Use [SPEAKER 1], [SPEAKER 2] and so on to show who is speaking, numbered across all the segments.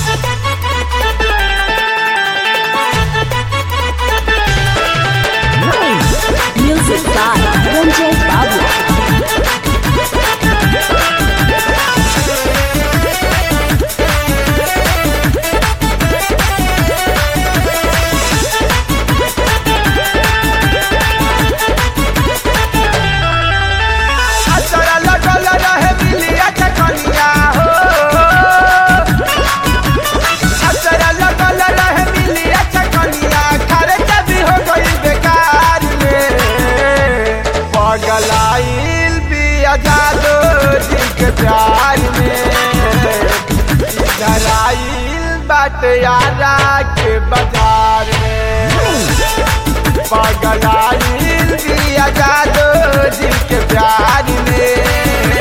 [SPEAKER 1] Music by Ranjay Babla.
[SPEAKER 2] असरा लगल रहे बिलिया चकनिया हो असरा लगल रहे बिलिया चकनिया खर्चा भी हो गई बेकार में पगलाइल भी आजादो जी के प्यार में धराइल बाट यारा के बाजार में पगलाइल भी आजादो जी के प्यार में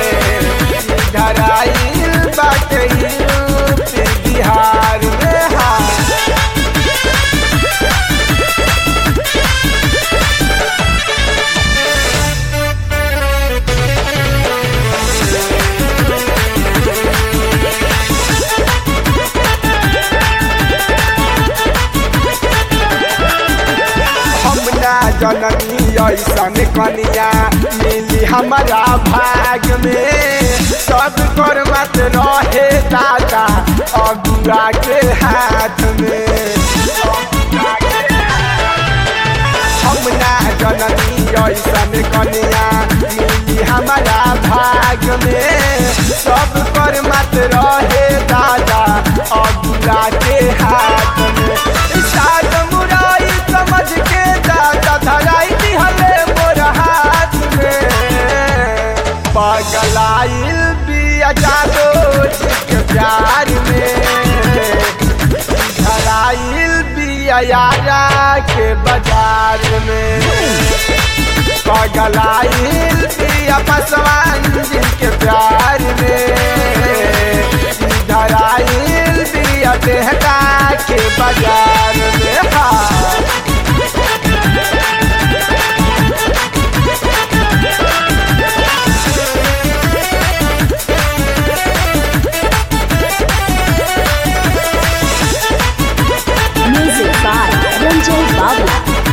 [SPEAKER 2] धराइल बाट यूपी बिहार में हाँ हम ना जननी ऐसन कनिया मिली हमारा भाग में सब कर मत रहे दादा अगुआ के हाथ में हम ना जननी ऐसन कनिया मिली हमारा भाग में सब कर मत रहे दादा अगुआ के हाथ में साग मुराई समझ के दादा धराई दिहले मोर हाथ में पगलाइल बिया जादो के प्यार में धराइल बिया यारा के बाजार में पगलाइल बिया पसवान जी के प्यार में धराइल बिया देहका के बाजार में हाँ
[SPEAKER 1] Music by Ranjay Babla.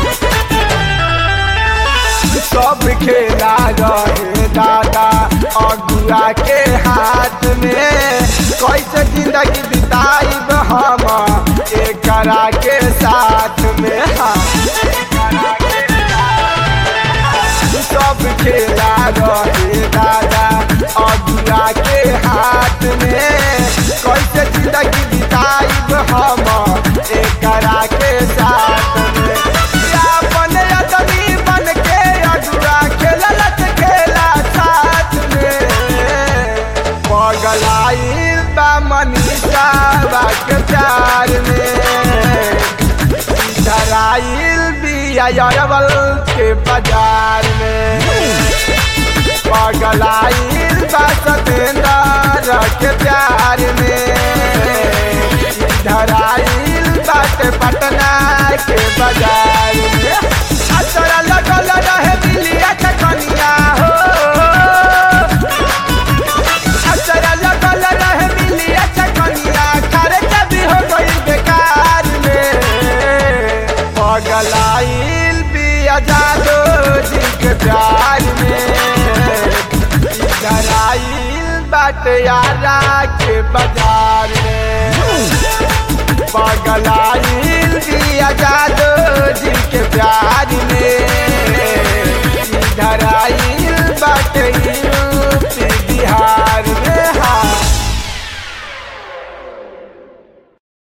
[SPEAKER 2] सब खेला रहे दादा अगुआ के हाथ में कैसे जिंदगी बिताइब हम एकरा के साथ में हाँ सब खेला रहे दादा अगुआ के हाथ में कैसे जिंदगी बिताइब हम एकरा के साथ में अपन आदमी बन के अगुआ खेलत खेला साथ में पगलाइल बा मनीषा बा के प्यार में धराइल बिया अरवल के बाजार में पगलाइल बा सतेंद्र के प्यार में धराइल बाटे पटना के बाजार में असरा लगल रहे बिलिया चकनिया हो असरा लगल रहे बिलिया चकनिया खर्चा भी हो गई बेकार में पगलाइल बिया जादो जी के प्यार में धराइल बाटे यारा के बाजार में पगलाइल बिया जादो जी के प्यार में